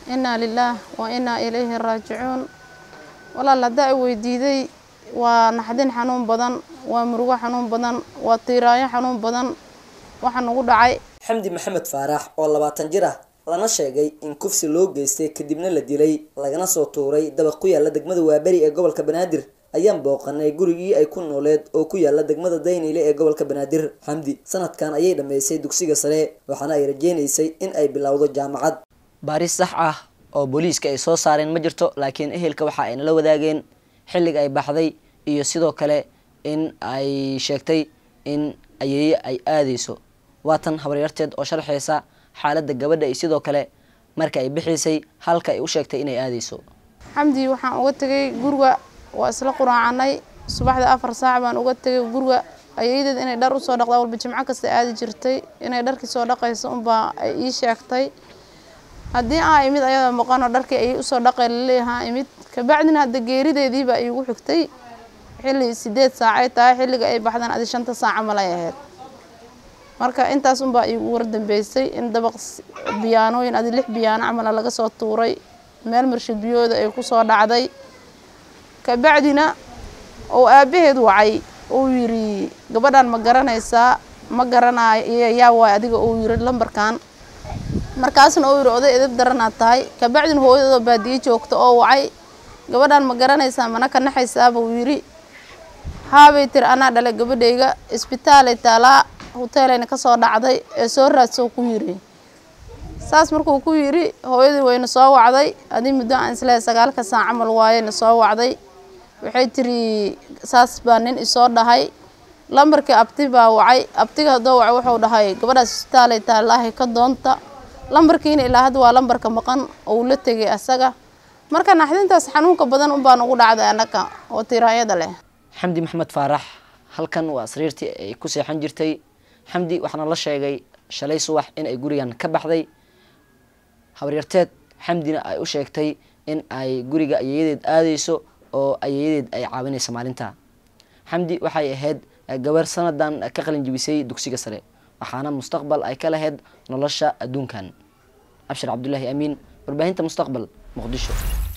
inaa lilaah wa inaa ilayhi raajicuun walaal haddaa i weydiiday waa naxdin xanuun badan waa murugo xanuun badan waa tiiraayo xanuun badan waxa nagu dhacay xamdi maxamed faarax oo labaatan jir ah lana sheegay in kufsi loo geystay kadibna la dilay lagana soo tuuray dabaq ku yaala degmada waaberi ee gobolka banaadir ayaan booqanay gurigii ay ku nooleed oo ku yaala degmada dayniile ee gobolka banaadir xamdi sanadkan ayay dhammaysay dugsiga sare waxaana ay rajeynaysay in ay bilowdo jaamacad baaris sax ah oo booliiska ay soo saareen ma jirto laakiin ehelka waxa ay nala wadaageen xilliga ay baxday iyo sidoo kale in ay sheegtay in ayeeye ay aadeyso waatan habaryarteed oo sharxeysa xaaladda gabadha iyo sidoo kale marka ay bixiysay halka ay u sheegtay inay aadeyso xamdi waxaan uga tegay guriga waa isla quraacanay subaxda afar saac baan uga tegay guriga ayeeyadeed inay dhar usoo dhaqdaa walba jimco kasta aadi jirtay inay dharkii soo dhaqayso unbaa ay ii sheegtay haddii aa imid ayada maqanoo dharkii ayay usoo dhaqay laleeyahaa imid kabacdina hadda geerideediibaa iigu xigtay xilli sideed saacay tahay xilliga ay baxdaan adi shanta saaca malay ahayd marka intaas unbaa iigu wardambeysay in dabaq biyaanooyin adi lix biyaano camala laga soo tuuray meel marshid biyooda ay kusoo dhacday kabacdina uu aabaheed wacay uu yidhi gabadhan ma garanaysaa ma garanayo yaa waay adiga uu yiri lambarkan markaasna uu yidhi oday edab daranaad tahay kabacdina hooyadoo baadiye joogta oo wacay gabadhan ma garanaysaa mana ka naxaysaaba uu yidhi haabay tiri anaa dhalay gabadhayga isbitaalay taalaa hoteelayna kasoo dhacday ee soo raadsoo ku yiri saas markuu ku yidhi hooyadii wayna soo wacday adii muddo aan islehay sagaalka saac camal waayeyna soo wacday waxay tiri saas baa nin isoo dhahay lambarkii abti baa wacay abtiga haddoo wacay wuxuu dhahay gabadhaas isbitaalay taalaahay ka doonta lambarkiina ilaa hadda waa lambarka maqan ou la tegay asaga marka naxdintaas xanuunka badan unbaa nagu dhacday annaga oo tiraayada leh xamdi maxamed faarax halkan waa sariirtii ay ku seexan jirtay xamdi waxaana la sheegay shalay subax in ay gurigan ka baxday habaryarteed xamdina ay u sheegtay in ay guriga ayeeyadeed aadeyso oo ayeeyadeed ay caawinayso maalinta xamdi waxay ahayd gabar sanadan ka qalin jibisay dugsiga sare waxaana mustaqbal ay ka lahayd nolosha adduunkan abshir cabdulaahi amiin warbaahinta mustaqbal muqdisho